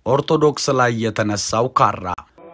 ኦርቶዶክስ ላይ የተነሳው ካራ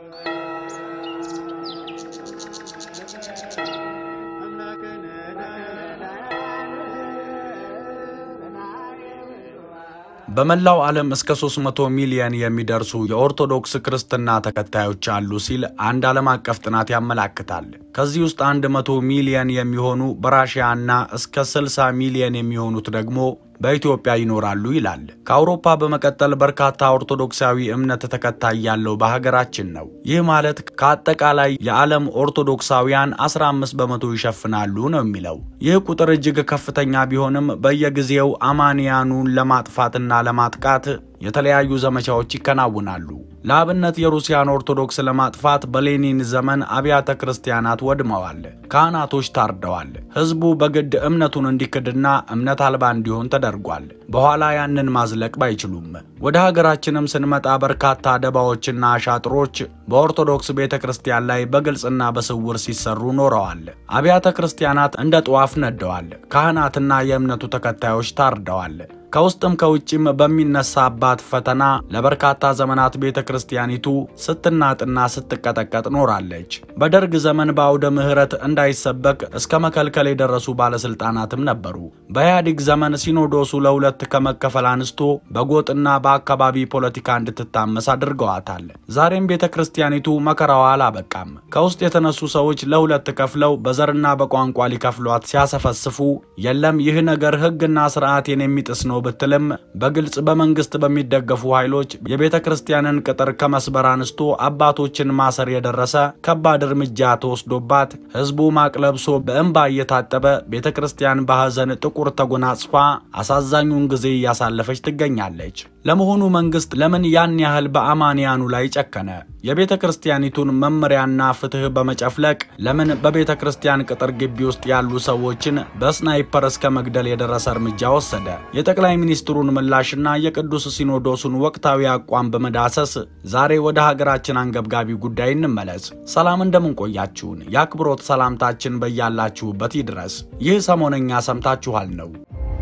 በመላው ዓለም እስከ 300 ሚሊዮን የሚደርሱ የኦርቶዶክስ ክርስትና ተከታዮች አሉ ሲል አንድ ዓለም አቀፍ ጥናት ያመላክታል። ከዚህ ውስጥ 100 ሚሊዮን የሚሆኑ በራሽያና እስከ 60 ሚሊዮን የሚሆኑት ደግሞ በኢትዮጵያ ይኖራሉ ይላል። ከአውሮፓ በመቀጠል በርካታ ኦርቶዶክሳዊ እምነት ተከታይ ያለው በሀገራችን ነው። ይህ ማለት ከአጠቃላይ የዓለም ኦርቶዶክሳውያን 15 በመቶ ይሸፍናሉ ነው የሚለው። ይህ ቁጥር እጅግ ከፍተኛ ቢሆንም በየጊዜው አማንያኑን ለማጥፋትና ለማጥቃት የተለያዩ ዘመቻዎች ይከናውናሉ። ለአብነት የሩሲያን ኦርቶዶክስ ለማጥፋት በሌኒን ዘመን አብያተ ክርስቲያናት ወድመዋል፣ ካህናቶች ታርደዋል፣ ሕዝቡ በግድ እምነቱን እንዲክድና እምነት አልባ እንዲሆን ተደርጓል። በኋላ ያንን ማዝለቅ ባይችሉም ወደ ሀገራችንም ስንመጣ በርካታ ደባዎችና አሻጥሮች በኦርቶዶክስ ቤተ ክርስቲያን ላይ በግልጽና በስውር ሲሰሩ ኖረዋል። አብያተ ክርስቲያናት እንደ ጧፍ ነደዋል። ካህናትና የእምነቱ ተከታዮች ታርደዋል። ከውስጥም ከውጭም በሚነሳባት ፈተና ለበርካታ ዘመናት ቤተ ክርስቲያኒቱ ስትናጥና ስትቀጠቀጥ ኖራለች። በደርግ ዘመን በአውደ ምሕረት እንዳይሰበክ እስከ መከልከል የደረሱ ባለስልጣናትም ነበሩ። በኢህአዴግ ዘመን ሲኖዶሱ ለሁለት ከመከፈል አንስቶ በጎጥና በአካባቢ ፖለቲካ እንድትታመስ አድርገዋታል። ዛሬም ቤተ ክርስቲያኒቱ መከራዋ አላበቃም። ከውስጥ የተነሱ ሰዎች ለሁለት ከፍለው በዘርና በቋንቋ ሊከፍሏት ሲያሰፈስፉ የለም ይህ ነገር ሕግና ስርዓቴን የሚጥስ ነው ብትልም በግልጽ በመንግስት በሚደገፉ ኃይሎች የቤተ ክርስቲያንን ቅጥር ከመስበር አንስቶ አባቶችን ማሰር የደረሰ ከባድ እርምጃ ተወስዶባት ህዝቡ ማቅ ለብሶ በእንባ እየታጠበ ቤተ ክርስቲያን በሐዘን ጥቁር ተጎናጽፋ አሳዛኙን ጊዜ እያሳለፈች ትገኛለች። ለመሆኑ መንግስት ለምን ያን ያህል በአማንያኑ ላይ ጨከነ? የቤተ ክርስቲያኒቱን መመሪያና ፍትህ በመጨፍለቅ ለምን በቤተ ክርስቲያን ቅጥር ግቢ ውስጥ ያሉ ሰዎችን በስናይፐር እስከ መግደል የደረሰ እርምጃ ወሰደ? የጠቅላይ ሚኒስትሩን ምላሽና የቅዱስ ሲኖዶሱን ወቅታዊ አቋም በመዳሰስ ዛሬ ወደ ሀገራችን አንገብጋቢ ጉዳይ እንመለስ። ሰላም እንደምንቆያችሁን የአክብሮት ሰላምታችን በያላችሁበት ይድረስ። ይህ ሰሞነኛ ሰምታችኋል ነው።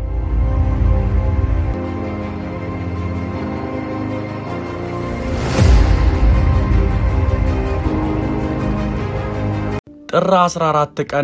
ጥር 14 ቀን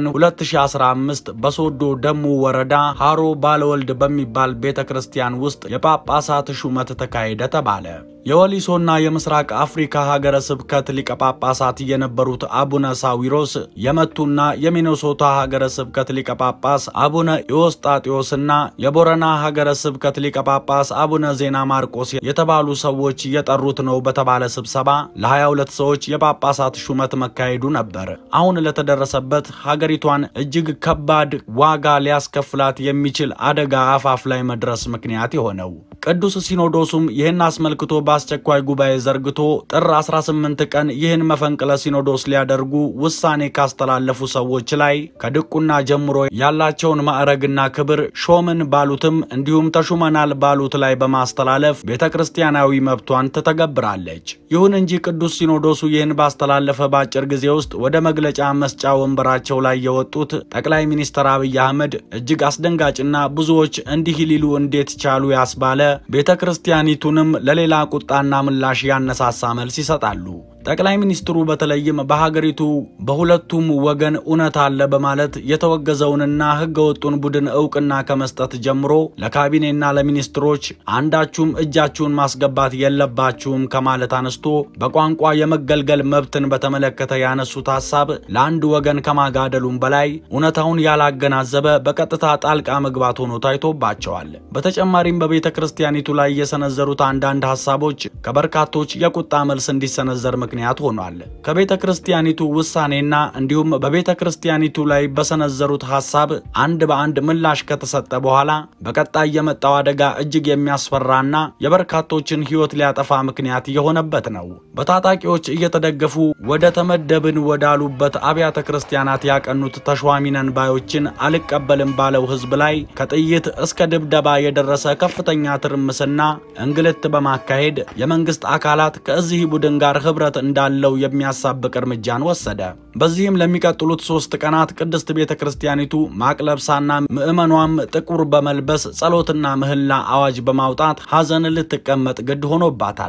2015 በሶዶ ደሙ ወረዳ ሃሮ ባለወልድ በሚባል ቤተ ክርስቲያን ውስጥ የጳጳሳት ሹመት ተካሄደ ተባለ። የወሊሶና የምስራቅ አፍሪካ ሀገረ ስብከት ሊቀ ጳጳሳት የነበሩት አቡነ ሳዊሮስ የመቱና የሚኔሶታ ሀገረ ስብከት ሊቀ ጳጳስ አቡነ ኢዎስጣቴዎስና የቦረና ሀገረ ስብከት ሊቀ ጳጳስ አቡነ ዜና ማርቆስ የተባሉ ሰዎች የጠሩት ነው በተባለ ስብሰባ ለ22 ሰዎች የጳጳሳት ሹመት መካሄዱ ነበር። አሁን ለተደረሰበት ሀገሪቷን እጅግ ከባድ ዋጋ ሊያስከፍላት የሚችል አደጋ አፋፍ ላይ መድረስ ምክንያት የሆነው ቅዱስ ሲኖዶሱም ይህን አስመልክቶ በአስቸኳይ ጉባኤ ዘርግቶ ጥር 18 ቀን ይህን መፈንቅለ ሲኖዶስ ሊያደርጉ ውሳኔ ካስተላለፉ ሰዎች ላይ ከድቁና ጀምሮ ያላቸውን ማዕረግና ክብር ሾምን ባሉትም እንዲሁም ተሹመናል ባሉት ላይ በማስተላለፍ ቤተ ክርስቲያናዊ መብቷን ትተገብራለች። ይሁን እንጂ ቅዱስ ሲኖዶሱ ይህን ባስተላለፈ በአጭር ጊዜ ውስጥ ወደ መግለጫ መስጫ ወንበራቸው ላይ የወጡት ጠቅላይ ሚኒስትር አብይ አህመድ እጅግ አስደንጋጭና ብዙዎች እንዲህ ሊሉ እንዴት ቻሉ ያስባለ ቤተ ክርስቲያኒቱንም ለሌላ ቁጣና ምላሽ ያነሳሳ መልስ ይሰጣሉ። ጠቅላይ ሚኒስትሩ በተለይም በሀገሪቱ በሁለቱም ወገን እውነት አለ በማለት የተወገዘውንና ሕገወጡን ቡድን እውቅና ከመስጠት ጀምሮ ለካቢኔና ለሚኒስትሮች አንዳችሁም እጃችሁን ማስገባት የለባችሁም ከማለት አነስቶ በቋንቋ የመገልገል መብትን በተመለከተ ያነሱት ሀሳብ ለአንድ ወገን ከማጋደሉም በላይ እውነታውን ያላገናዘበ በቀጥታ ጣልቃ መግባት ሆኖ ታይቶባቸዋል። በተጨማሪም በቤተ ክርስቲያኒቱ ላይ የሰነዘሩት አንዳንድ ሀሳቦች ከበርካቶች የቁጣ መልስ እንዲሰነዘር ምክንያት ሆኗል። ከቤተ ክርስቲያኒቱ ውሳኔና እንዲሁም በቤተ ክርስቲያኒቱ ላይ በሰነዘሩት ሀሳብ አንድ በአንድ ምላሽ ከተሰጠ በኋላ በቀጣይ የመጣው አደጋ እጅግ የሚያስፈራና የበርካቶችን ሕይወት ሊያጠፋ ምክንያት የሆነበት ነው። በታጣቂዎች እየተደገፉ ወደ ተመደብን ወዳሉበት አብያተ ክርስቲያናት ያቀኑት ተሿሚነን ባዮችን አልቀበልም ባለው ሕዝብ ላይ ከጥይት እስከ ድብደባ የደረሰ ከፍተኛ ትርምስና እንግልት በማካሄድ የመንግስት አካላት ከዚህ ቡድን ጋር ህብረት እንዳለው የሚያሳብቅ እርምጃን ወሰደ። በዚህም ለሚቀጥሉት ሶስት ቀናት ቅድስት ቤተ ክርስቲያኒቱ ማቅ ለብሳና ምዕመኗም ጥቁር በመልበስ ጸሎትና ምህላ አዋጅ በማውጣት ሐዘን ልትቀመጥ ግድ ሆኖባታል።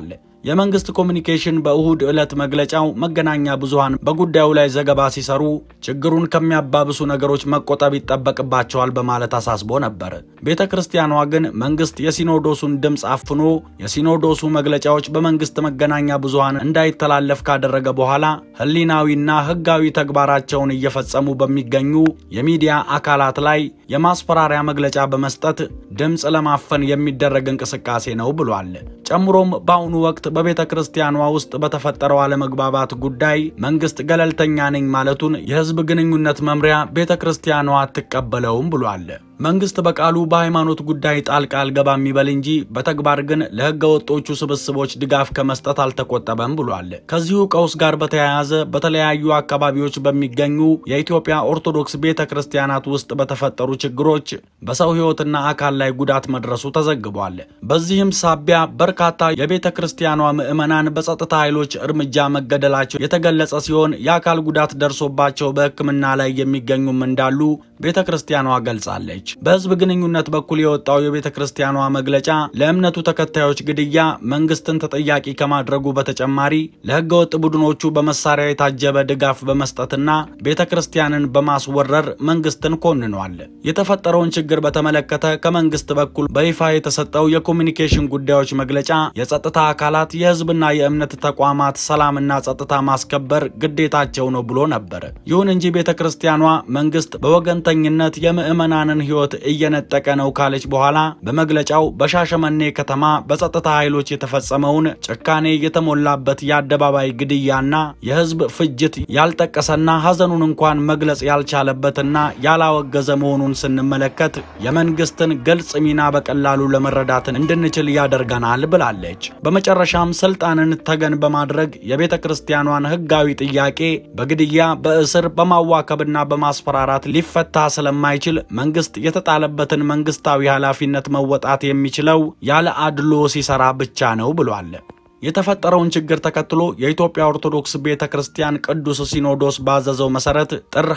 የመንግስት ኮሚኒኬሽን በእሁድ ዕለት መግለጫው መገናኛ ብዙሃን በጉዳዩ ላይ ዘገባ ሲሰሩ ችግሩን ከሚያባብሱ ነገሮች መቆጠብ ይጠበቅባቸዋል በማለት አሳስቦ ነበር። ቤተ ክርስቲያኗ ግን መንግስት የሲኖዶሱን ድምፅ አፍኖ የሲኖዶሱ መግለጫዎች በመንግስት መገናኛ ብዙሃን እንዳይተላለፍ ካደረገ በኋላ ህሊናዊና ህጋዊ ተግባራቸውን እየፈጸሙ በሚገኙ የሚዲያ አካላት ላይ የማስፈራሪያ መግለጫ በመስጠት ድምፅ ለማፈን የሚደረግ እንቅስቃሴ ነው ብሏል። ጨምሮም በአሁኑ ወቅት በቤተ ክርስቲያኗ ውስጥ በተፈጠረው አለመግባባት ጉዳይ መንግስት ገለልተኛ ነኝ ማለቱን የህዝብ ግንኙነት መምሪያ ቤተ ክርስቲያኗ አትቀበለውም ብሏል። መንግስት በቃሉ በሃይማኖት ጉዳይ ጣልቃ አልገባም ይበል እንጂ በተግባር ግን ለህገ ወጦቹ ስብስቦች ድጋፍ ከመስጠት አልተቆጠበም ብሏል። ከዚሁ ቀውስ ጋር በተያያዘ በተለያዩ አካባቢዎች በሚገኙ የኢትዮጵያ ኦርቶዶክስ ቤተ ክርስቲያናት ውስጥ በተፈጠሩ ችግሮች በሰው ህይወትና አካል ላይ ጉዳት መድረሱ ተዘግቧል። በዚህም ሳቢያ በርካታ የቤተ ክርስቲያኗ ምዕመናን በጸጥታ ኃይሎች እርምጃ መገደላቸው የተገለጸ ሲሆን የአካል ጉዳት ደርሶባቸው በሕክምና ላይ የሚገኙም እንዳሉ ቤተ ክርስቲያኗ ገልጻለች። በህዝብ ግንኙነት በኩል የወጣው የቤተ ክርስቲያኗ መግለጫ ለእምነቱ ተከታዮች ግድያ መንግስትን ተጠያቂ ከማድረጉ በተጨማሪ ለህገወጥ ቡድኖቹ በመሳሪያ የታጀበ ድጋፍ በመስጠትና ቤተ ክርስቲያንን በማስወረር መንግስትን ኮንኗል። የተፈጠረውን ችግር በተመለከተ ከመንግስት በኩል በይፋ የተሰጠው የኮሚኒኬሽን ጉዳዮች መግለጫ የጸጥታ አካላት የህዝብና የእምነት ተቋማት ሰላምና ጸጥታ ማስከበር ግዴታቸው ነው ብሎ ነበር። ይሁን እንጂ ቤተ ክርስቲያኗ መንግስት በወገንተኝነት የምዕመናንን ህይወት እየነጠቀ ነው ካለች በኋላ በመግለጫው በሻሸመኔ ከተማ በጸጥታ ኃይሎች የተፈጸመውን ጭካኔ የተሞላበት የአደባባይ ግድያና የህዝብ ፍጅት ያልጠቀሰና ሐዘኑን እንኳን መግለጽ ያልቻለበትና ያላወገዘ መሆኑን ስንመለከት የመንግስትን ግልጽ ሚና በቀላሉ ለመረዳትን እንድንችል ያደርገናል ብላለች። በመጨረሻም ስልጣንን ተገን በማድረግ የቤተ ክርስቲያኗን ህጋዊ ጥያቄ በግድያ በእስር በማዋከብና በማስፈራራት ሊፈታ ስለማይችል መንግስት የተጣለበትን መንግስታዊ ኃላፊነት መወጣት የሚችለው ያለ አድሎ ሲሰራ ብቻ ነው ብሏል። የተፈጠረውን ችግር ተከትሎ የኢትዮጵያ ኦርቶዶክስ ቤተ ክርስቲያን ቅዱስ ሲኖዶስ ባዘዘው መሰረት ጥር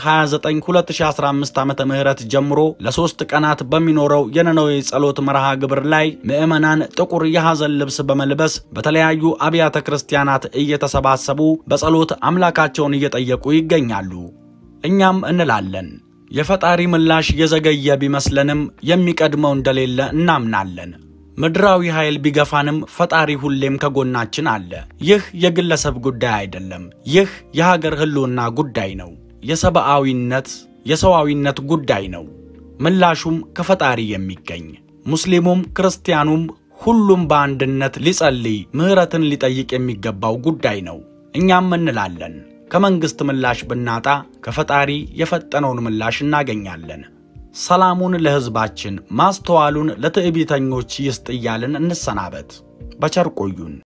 29 2015 ዓ ም ጀምሮ ለሶስት ቀናት በሚኖረው የነነዌ ጸሎት መርሃ ግብር ላይ ምዕመናን ጥቁር የሐዘን ልብስ በመልበስ በተለያዩ አብያተ ክርስቲያናት እየተሰባሰቡ በጸሎት አምላካቸውን እየጠየቁ ይገኛሉ። እኛም እንላለን የፈጣሪ ምላሽ የዘገየ ቢመስለንም የሚቀድመው እንደሌለ እናምናለን። ምድራዊ ኃይል ቢገፋንም ፈጣሪ ሁሌም ከጎናችን አለ። ይህ የግለሰብ ጉዳይ አይደለም። ይህ የሀገር ህልውና ጉዳይ ነው። የሰብአዊነት የሰዋዊነት ጉዳይ ነው። ምላሹም ከፈጣሪ የሚገኝ ሙስሊሙም ክርስቲያኑም ሁሉም በአንድነት ሊጸልይ ምሕረትን ሊጠይቅ የሚገባው ጉዳይ ነው። እኛም እንላለን ከመንግሥት ምላሽ ብናጣ ከፈጣሪ የፈጠነውን ምላሽ እናገኛለን። ሰላሙን ለሕዝባችን ማስተዋሉን ለትዕቢተኞች ይስጥ እያልን እንሰናበት። በቸር ቆዩን።